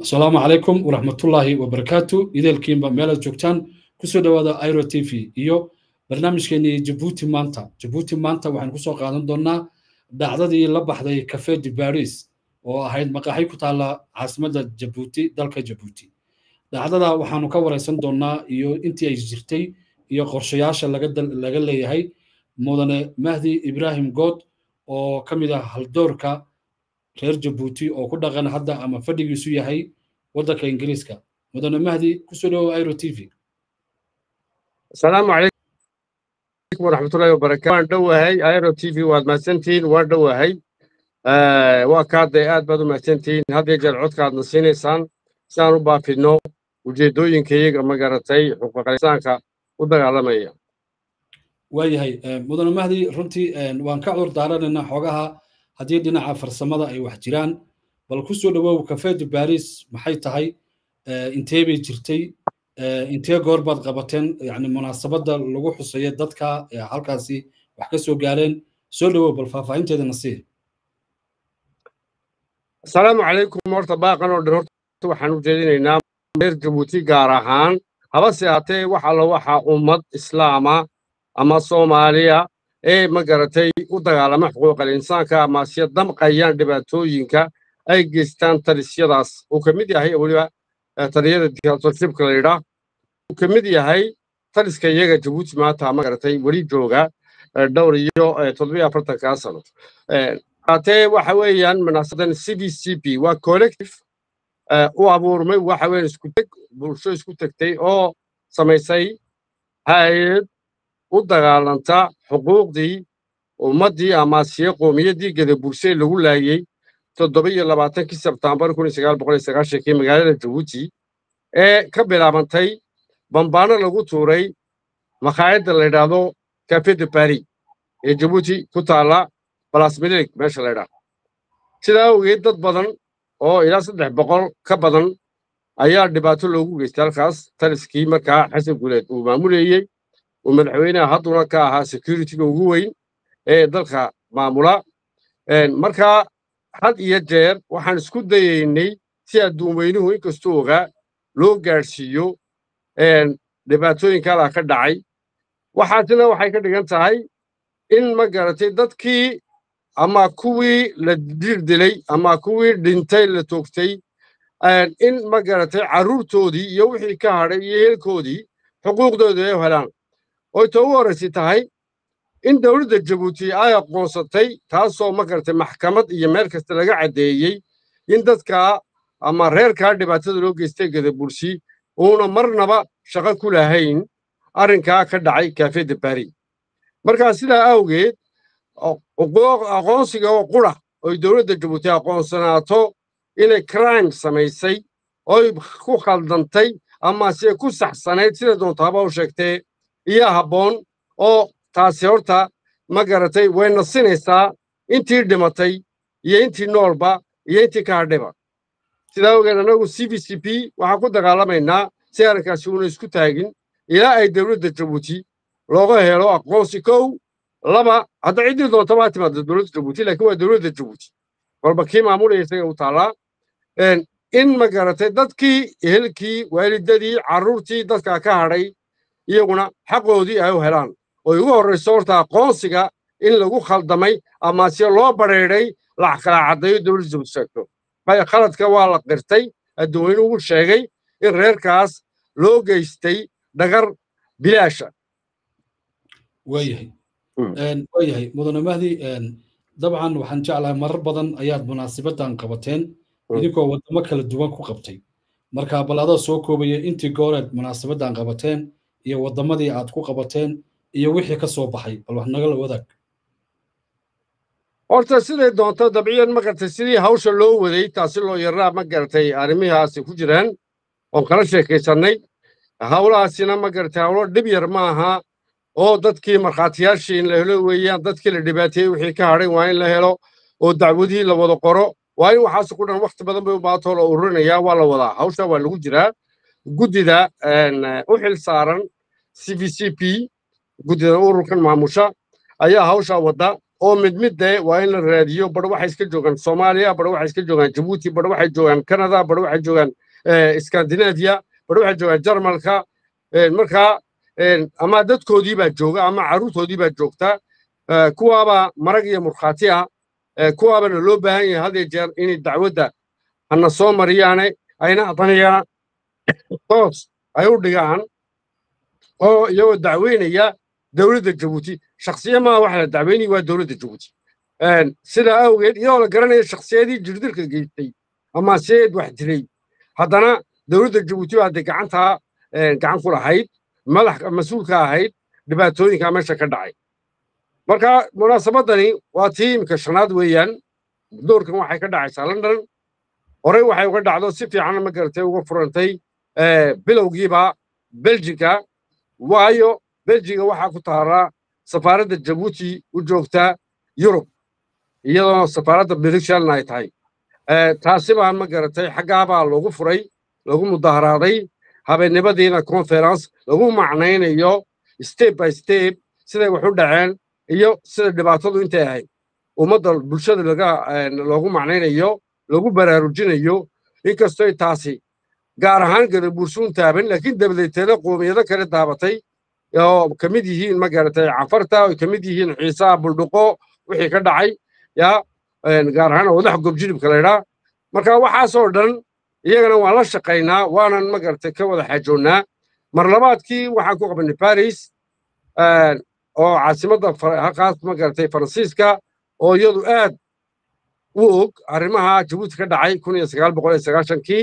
asalaamu calaykum waraxmatullaahi wabarakaatu ideelkiinba meelaad joogtaan kusoo dhowaada iro t v iyo barnaamijkeenii jabuuti maanta jabuuti maanta waxaan kusoo qaadan doonnaa dhacdadii la baxday cafe de baris oo ahayd maqaaxi ku taalla caasimadda jabuuti dalka jabuuti dhacdada waxaanu ka waraysan doonnaa iyo intii ay jirtay iyo qorshayaasha laga leeyahay mudane mahdi ibraahim good oo ka mid ah haldoorka reer jabuuti oo ku dhaqan hadda ama fadhigiisu yahay waddanka ingiriiska mudane mahdi kusoo dhowow iro t v asalaamu calaykum waraxmatullahi wabarakatu waan dhowahay iro t v waad mahadsantihiin waan dhowahay waa kaadee aad baad u mahadsantihiin had iyo jeer codkaadna siinaysaan si aan u baafidno ujeeddooyinkayaga magaratay xuquuqinsaanka u dagaalamaya waayahay mudane mahdi runtii waan ka cudur daaranaynaa xoogaha haddii dhinaca farsamada ay wax jiraan bal ku soo dhowow cafe de baris maxay tahay intee bay jirtay intee goor baad qabateen yani munaasabadda lagu xuseeyo dadka halkaasi wax ka soo gaareen soo dhowow bal faahfaahinteedana sii asalaamu calaykum horta baaqan oo dhan horta waxaan u jeedinaynaa reer jabuuti gaar ahaan habase haatee wax alla waxa ummad islaama ama soomaaliya ee ma garatay u dagaalama xuquuqal insaanka amaasiya damqayaan dhibaatooyinka ay geystaan talisyadaas uu ka mid yahay weliba taliyada dictatorshipka la yidhaah uu ka mid yahay taliska iyaga jabuuti maanta ma garatay weli jooga dhowr iyo toddobiyo afartankaa sano haatee waxa weeyaan munaasabadan c b c p waa collective u abuurmay waxa weeyaan isku teg bulsho isku tegtay oo samaysay hay-ad u dagaalanta xuquuqdii ummaddii amaasiye qowmiyaddii gadabursee lagu laayey toddoba iyo labaatankii sebtaambar kun iyo sagaal boqol iyo sagaashankii magaalada jabuuti ee ka bilaabantay bambaano lagu tuuray makhaayadda la yidhaahdo cafe de bari ee jabuuti ku taalla balasmilig meesha la ydhaah sidaa awgeed dad badan oo ilaa saddex boqol ka badan ayaa dhibaato loogu geystay halkaas taliskii markaa xasan guuleed uu maamuleeyey uu madaxweynaha hadduna ka ahaa securitiga ugu weyn ee dalka maamula markaa had iyo jeer waxaan isku dayaynay si adduun weynuhu inkastuu ogaa loo gaadhsiiyo dhibaatooyinkadaa ka dhacay waxaasina waxay ka dhigan tahay in ma garatay dadkii ama kuwii la dirdilay ama kuwii dhintay la toogtay in ma garatay carruurtoodii iyo wixii ka hadhay iyo helkoodii xuquuqdooda ay helaan oy ta ugu horraysi tahay in dowladda jabuuti ay aqoonsatay taasoo ma garatay maxkamad iyo meel kasta laga caddeeyey in dadkaa ama reerkaa dhibaatada loo geystay gadabursi uuna marnaba shaqo ku lahayn arrinkaa ka dhacay cafe de bari markaa sidaa awgeed aqoonsiga oo qura oy dowladda jabuuti aqoonsanaato inay crime samaysay oy ku khaldantay ama se ku saxsanayd sida doontaaba u sheegtee iyo habboon oo taasi horta ma garatay way nasinaysaa intii dhimatay iyo intii noolba iyo intii ka hadhayba sidaa awgeed annagu c b c p waxaan ku dagaalamaynaa si arrinkaasi uuna isku taagin ilaa ay dowladda jabuuti looga helo aqoonsi kow laba hadda ciddii doontaba ha timaada dowladda jabuuti laakiin waa dowladda jabuuti walba kii maamulaya isaga u taallaa in ma garatay dadkii ehelkii waalidadii carruurtii dadkaa ka hadhay iyaguna xaqoodii ay u helaan oy ugu horrayso horta aqoonsiga in lagu khaldamay ama se loo badheedhay la kala caddeeyo dowladda jabuuti sheegto maya khaladka waa la qirtay adduweyne ugu sheegay in reerkaas loo geystay dhagar bilaasha waayahay waayahay mudane mahdi dabcan waxaan jeclahay marar badan ayaad munaasabaddan qabateen idinkoo waddamo kala duwan ku qabtay marka bal adoo soo koobaya intii gooreed munaasabaddan qabateen iyo waddamadii aad ku qabateen iyo wixii ka soo baxay bal wax nagala wadaag horta siday doonto dabciyan ma garatay sidii hawsha loo waday taasi loo yaraa ma garatay arrimihaasi ku jiraan oon kala sheekaysannay hawlahaasina ma garatay hawlo dhib yar ma aha oo dadkii markhaatiyaashii in la helo weeyaan dadkii la dhibaateeyey wixii ka hadhay waa in la helo oo dacwadihii la wada qoro waa in waxaas ku dhan wakhti badan bay u baatoo la ururinayaa waa la wadaa hawsha waa lagu jiraa guddida u xil saaran c v c p guddida ururkan maamusha ayaa hawshaa wadda oo mid mid dee waa in la raadiyo bar waxay iska joogaan soomaaliya bar waxay iska joogaan jabuuti bar waxay joogaan canada bar waxay joogaan scandinavia bar waxay joogaan jarmalka markaa ama dadkoodii baa jooga ama carruurtoodii baa joogta kuwaabaa marag iyo murkhaati ah kuwaabana loo baahan yahay had iyo jeer inay dacwadda hana soo mariyaane ayna adanayaan toos ay u dhigaan oo iyagoo dacweynaya dowladda jabuuti shakhsiya maaha waxa la dacweynaya waa dowladda jabuuti sidaa awgeed iyadoo la garanaya shakhsiyadii jirdirka geystay ama seed wax dilay haddana dowladda jabuuti baa dee gacantaa gacan ku lahayd madax mas-uulka ahayd dhibaatooyinka meesha ka dhacay marka munaasabadani waa tii imika shanaad weeyaan doorkan waxay ka dhacaysaa london horey waxay uga dhacdo si fiican ma garatay uga furantay bilowgiiba beljiga waayo beljiga waxaa ku taaraa safaaradda jabuuti u joogta yurub iyadoo safaaradda britishan ay tahay taasi baa ma garatay xaggaabaa loogu furay lagu mudaharaaday habeennimadiina conference lagu macnaynayo step by step siday wax u dhaceen iyo sida dhibaatadu intay ahayd ummadda bulshada laga loogu macnaynayo lagu baraarujinayo inkastoy taasi gaar ahaan gadabuursuun taaban laakiin dabadeeteena qoomiyado kale daabatay oo ka mid yihiin ma garatay cafarta oy ka mid yihiin xiisaha buldhuqo wixii ka dhacay yaa gaar ahaan wadax gobjiribka laydhaa marka waxaasoo dhan iyagana waan la shaqaynaa waanan ma garatay ka wada xaajoonnaa mar labaadkii waxaan ku qabanay baris oo caasimadda halkaas ma garatay faransiiska oo iyadu aad u og arrimaha jabuuti ka dhacay kun iyo sagaal boqol iyo sagaashankii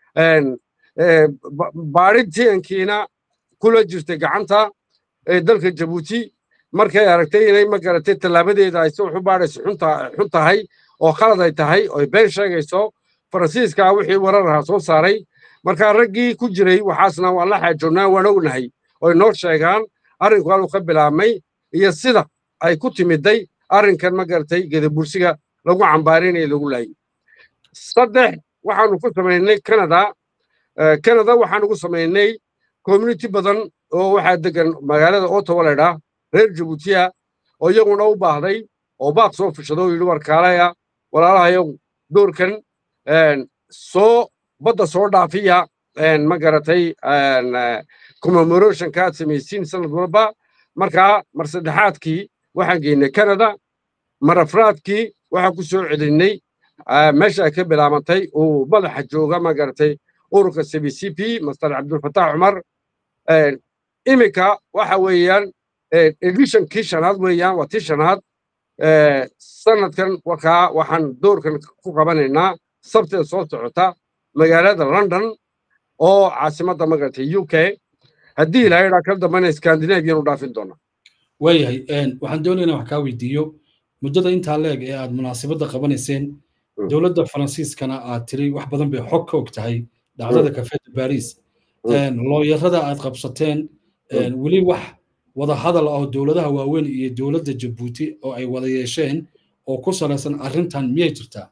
baadhintiankiina kula jirtay gacanta dalka jabuuti markay aragtay inay ma garatay tallaabadeeda ay si wax u baadhayso xun tahay oo khalad ay tahay oo been sheegayso faransiiska wixii warar ahaa soo saaray marka raggii ku jiray waxaasna waan la xaajoonnaa waan ognahay oy noo sheegaan arrinku haluu ka bilaabmay iyo sida ay ku timiday arrinkan ma garatay gedabursiga lagu cambaarinaya lagu laayay saddex waxaanu ku samaynay canada canada waxaanu ku samaynay community badan oo waxaa degan magaalada ottawa laydhaa reer jabuutiya oo iyaguna u baahday oo baaq soo fishado oo yidhi warkaalaya walaalahayow doorkan soo badda soo dhaafiya ma garatay commemorationka aad samaysiin sanad walba markaa mar saddexaadkii waxaan geynay canada mar afraadkii waxaan ku soo celinay meesha ay ka bilaabantay uu madaxa jooga ma garatay ururka c b c p master cabdulfataax cumar iminka waxa weeyaan editionkii shanaad weeyaan waa tii shanaad sanadkan warkaa waxaan doorkan ku qabanaynaa sabteeda soo socota magaalada london oo caasimadda magaratay u k haddii ilaahay dhaa kala dambana scandinavian u dhaafin doona waayahay waxaan doonaynaa wax kaa weydiiyo muddada intaa leeg ee aad munaasabadda qabanayseen dowladda faransiiskana aad tiri wax badan bay xog ka og tahay dhacdada kafeeda baris looyarada aad qabsateen weli wax wada hadal ah oo dowladaha waaweyn iyo dowladda jabuuti oo ay wada yeesheen oo ku salaysan arrintan miyay jirtaa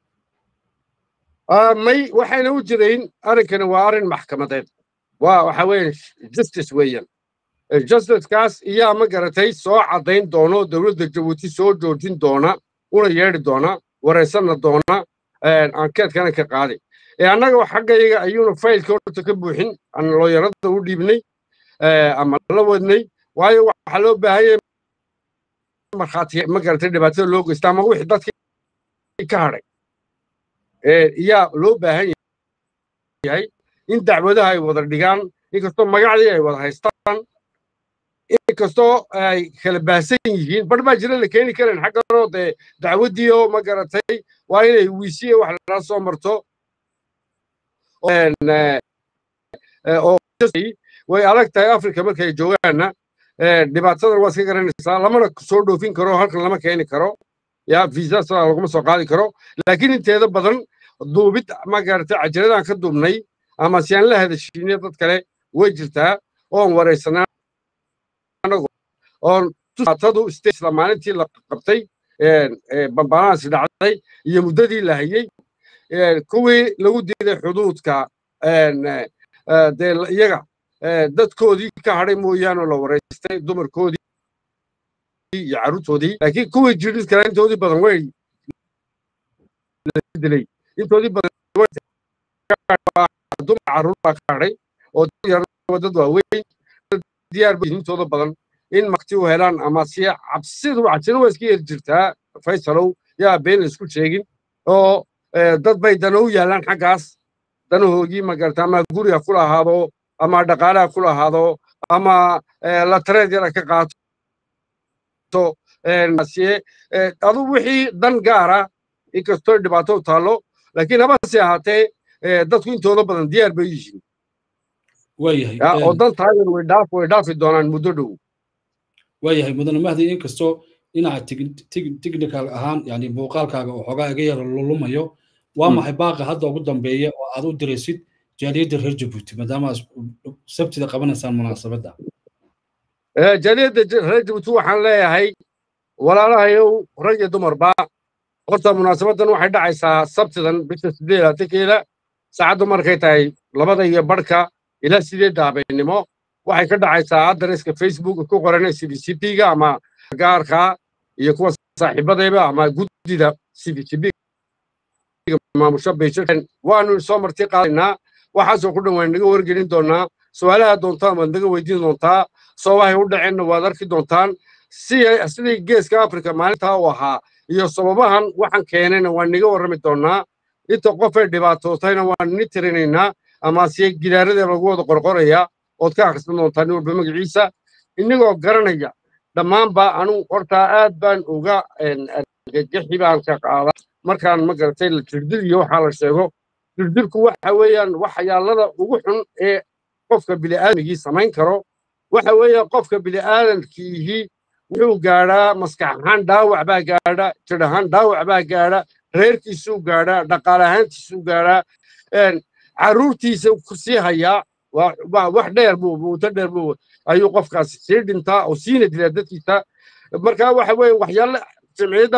may waxayna u jirayn arrinkani waa arrin maxkamadeed waa waxa weeye justice weeyaan justicekaas iyaa ma garatay soo caddayn doono dowladda jabuuti soo joojin doona una yeedhi doona waraysanna doona ankeedkana ka qaaday annaga xaggayaga ayuuna faylka horta ka buuxin aan looyarada u dhiibnay ama la wadnay waayo waxaa loo baahanya markhaati ma garatay dhibaatada loo geysta ama wixii dadkii ka hadhay iyaa loo baahan yahay in dacwadaha ay wada dhigaan inkastoo magacdii ay wada haystaan inkastoo ay kala baahsan yihiin bar baa jira la keeni karayn xagganoo dee dacwaddii oo ma garatay waa inay wiisiye wax lala soo marto oo way adag tahay africa markay joogaanna dhibaatadan waa iska garanaysaa lamana soo dhoofin karo halkan lama keeni karo ya visa sidaa laguma soo qaadi karo laakiin inteeda badan duubid ma garatay cajiradaan ka duubnay ama si aan la hadashiinay dad kale way jirtaa oon waraysanaa oon tusaatadu isla maalintii la qabtay bambaanahaasi dhacday iyo muddadii la hayey kuwii lagu diiday xuduudka dee iyaga dadkoodii ka hadhay mooyaane oo la waraystay dumarkoodii iyo carruurtoodii laakiin kuwii jirdhis kale intoodii badan way dilay intoodii badan dumar carruur baa ka hadhay oo dad waaweyn diyaar bay intooda badan in makti u helaan ama si cabsidu cabsina waa iska yeri jirtaa faysalow yaa been la isku sheegin oo dad bay dana u yaalaan xaggaas danahoogii magarata ama guriga ku lahaado ama dhaqaalaha ku lahaado ama la tareed yara ka qaato adu wixii dan gaara inkastoo dhibaato taallo laakiin habase ahaatee dadku intooda badan diyaar bay yihiin oo dantaadan way dhaaf way dhaafi doonaan muddo dhow waayahay mudane mahdi inkastoo dhinaca technical ahaan yani muuqaalkaaga oo xoogaa iga yara lulumayo waa maxay baaqa hadda ugu dambeeya oo aad u diraysid jaaliyadda reer jabuuti maadaama sabtida qabanaysaan munaasabadda jaaliyadda reer jabuuti waxaan leeyahay walaalahayow rag iyo dumarba horta munaasabaddan waxay dhacaysaa sabtidan bisha sideed laatankeeda saacaddu markay tahay labada iyo barhka ilaa sideedda habeennimo waxay ka dhacaysaa adreska facebook ku qoran c b c p ga ama gaarka iyo kuwa saaxiibadayba ama guddida c b c p maamusha beyshakan waanu soo marti qaadaynaa waxaasoo ku dhan waan naga wargelin doonaa su-aalaha doontaan waad naga weydiin doontaa sababahay u dhaceenna waad arki doontaan sidii geeska afrika maalintaa u ahaa iyo sababahan waxaan keenayna waan naga warrami doonaa inta qofay dhibaatootayna waan ni tirinaynaa ama siye gidaarada lagu wada qorqoraya ood ka akhrisan doontaa nin walba magaciisa inagoo garanaya dhammaanba anugu hortaa aad baan uga argagaxi baan ka qaada markaan ma garatay jirdil iyo waxaa la sheego jirdilku waxa weeyaan waxyaalada ugu xun ee qofka bili'aadmigii samayn karo waxa weeyaan qofka bili'aadamkiihi wuxuu gaadhaa maskax ahaan dhaawac baa gaadha jir ahaan dhaawac baa gaadha reerkiisuu gaadhaa dhaqaale ahaantiisuu gaadhaa carruurtiisa sii hayaa wax dheer buu muddo dheer buu ayuu qofkaasi sii dhintaa oo siina dilaa dadkiisa marka waxa weeye waxyaala jimciyadda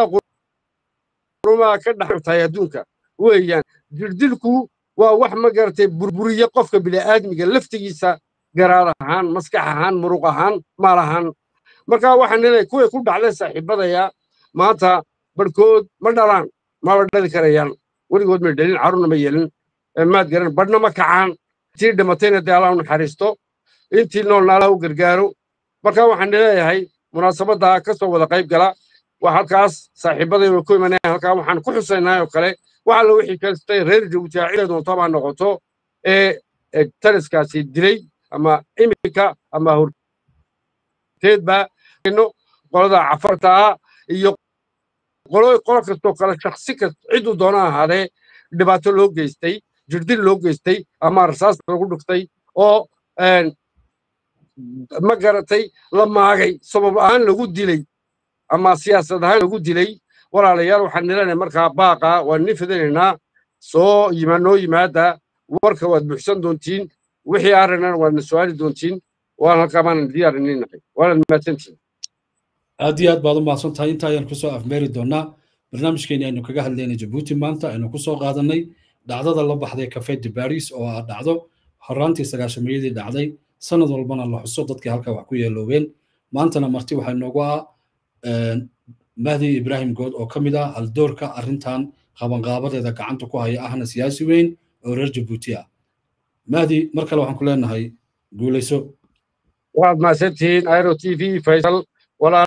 qurumaha ka dhextahay adduunka weeyaan jirdilku waa wax ma garatay burburiye qofka bili'aadmiga laftigiisa garaad ahaan maskax ahaan muruq ahaan maal ahaan marka waxaan leeyahay kuway ku dhacday saaxiibadaya maanta barhkood ma dhalaan maba dhali karayaan weligood may dhalin carruurna ma yeelin maad garan badhna ma kacaan intii dhimatayna dee allah u naxariisto intii noolna allah u gargaaro marka waxaan leeyahay munaasabadda ka soo wada qayb gala waa halkaas saaxiibaday way ku imanayaan halkaa waxaan ku xusaynaa oo kale wax alla wixii kastay reer jabuuti cidda doonto baa noqoto ee taliskaasi dilay ama iminka ama horteedba qolada cafarta ah iyo qolo qolo kastoo kale shaksi kasta cidduu doona ahaadee dhibaato loo geystay jirdil loo geystay ama rasaas lagu dhuftay oo ma garatay la maagay sabab ahaan lagu dilay ama siyaasad ahaan lagu dilay walaalayaal waxaan nilanay markaa baaqa waan ni fidinaynaa soo yima noo yimaada warka waad buuxsan doontiin wixii arrinana waadna su-aali doontiin waan halkaa baanan diyaarininahay waanaad mahadsantiin aad iyo aad baad u mahadsan tahay inta ayaan kusoo afmeeri doonaa barnaamijkeeni aynu kaga hadlaynay jabuuti maanta aynu kusoo qaadanay dhacdada la baxday cafe de baris oo ah dhacdo horaantii sagaashameeyadii dhacday sanad walbana la xuso dadkii halka wax ku yeeloobeen maantana marti waxaa inoogu ah mahdi ibraahim good oo ka mid ah haldoorka arrintan qabanqaabadeeda gacanta ku haya ahna siyaasi weyn oo reer jabuuti ah mahdi mar kale waxaan ku leenahay guulayso waad mahadsantihiin airo t v faysal